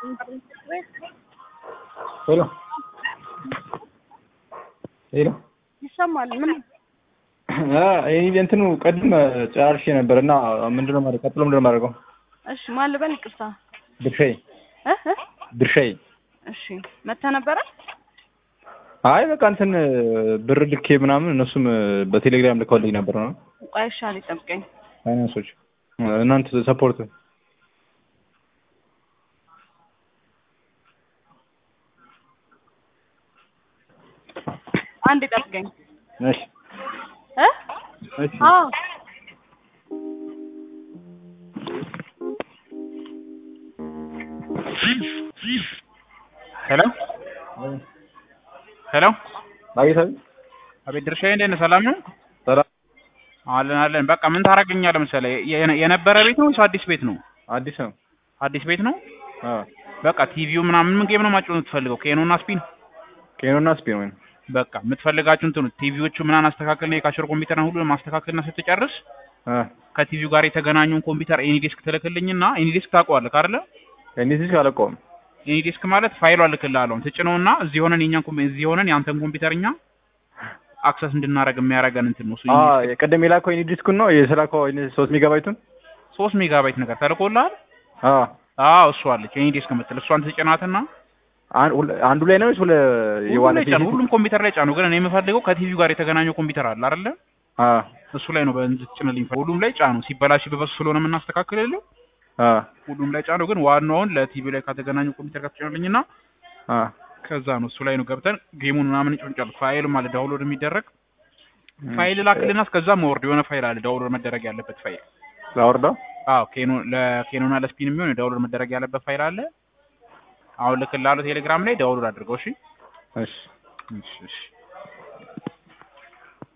ሄሎ ሄሎ ይሰማል። ምን ይህ እንትኑ ቅድም ጨራርሼ ነበር እና ምንድነው ማድረግ ቀጥሎ ምንድነው ማድረገው? እሺ፣ ማን ልበል? ይቅርታ ድርሻዬ እ እ ድርሻዬ እሺ፣ መተህ ነበረ? አይ በቃ እንትን ብር ልኬ ምናምን እነሱም በቴሌግራም ልከውልኝ ነበር ነው ቆይ እሺ፣ አለኝ ጠብቀኝ። ፋይናንሶች እናንተ ሰፖርት አንድ ጠብቀኝ። እሺ እ እሺ አዎ ሄሎ ሄሎ አቤት አቤት አቤት ድርሻዬ እንዴት ነህ? ሰላም ነው? ሰላም አለን አለን። በቃ ምን ታደርገኛለህ መሰለህ የነ- የነበረ ቤት ነው ወይስ አዲስ ቤት ነው? አዲስ ነው አዲስ ቤት ነው። አ በቃ ቲቪው ምናምን ምን ጌም ነው ማጫወት የምትፈልገው? ኬኖና ስፒን ኬኖና ስፒን ወይ በቃ የምትፈልጋችሁ እንትኑ ቲቪዎቹ ምናምን አስተካክልና የካሽር ኮምፒውተርን ሁሉ ማስተካከልና ስትጨርስ አ ከቲቪው ጋር የተገናኘውን ኮምፒውተር ኤኒዴስክ ትልክልኝና ኤኒዴስክ ታውቀዋለህ አይደለ? እኒዚህ አለቀውም ኤኒዴስክ ማለት ፋይሉ አልክልሃለሁ ትጭነውና እዚህ ሆነን የኛን ኮምፒ- እዚህ ሆነን የአንተን ኮምፒውተር እኛ አክሰስ እንድናደርግ የሚያደርገን እንትን ነው እሱ አ የቀደም የላከው ኢኒ ዲስኩን ነው የስላከው ኢኒ 3 ሜጋባይቱን ሶስት ሜጋባይት ነገር ተልኮልሃል። አ አዎ እሷ አለች ኤኒዴስክ የምትል እሷን ትጭናትና አን- ሁለ- አንዱ ላይ ነው ወይስ ሁለ ሁሉም የዋለ ላይ ጫኑ፣ ሁሉም ኮምፒውተር ላይ ጫኑ። ግን እኔ የምፈልገው ከቲቪው ጋር የተገናኘው ኮምፒውተር አለ አይደለ? አ እሱ ላይ ነው በእንድትጭንልኝ። ሁሉም ላይ ጫኑ። ሲበላሽ በበሱ ስለሆነ የምናስተካክልልህ አ ሁሉም ላይ ጫኑ። ግን ዋናውን ለቲቪው ላይ ከተገናኘው ኮምፒውተር ጋር ትጭንልኝና አ ከዛ ነው እሱ ላይ ነው ገብተን ጌሙን ምናምን ጭንጫል ፋይል ማለት ዳውንሎድ የሚደረግ ፋይል ላክልና እስከዛ መወርድ የሆነ ፋይል አለ ዳውንሎድ መደረግ ያለበት ፋይል። ላወርደው አዎ ኬኖ ለኬኖና ለስፒን የሚሆን ዳውንሎድ መደረግ ያለበት ፋይል አለ። አሁን ልክልሃለሁ ቴሌግራም ላይ ዳውንሎድ አድርገው። እሺ እሺ እሺ እሺ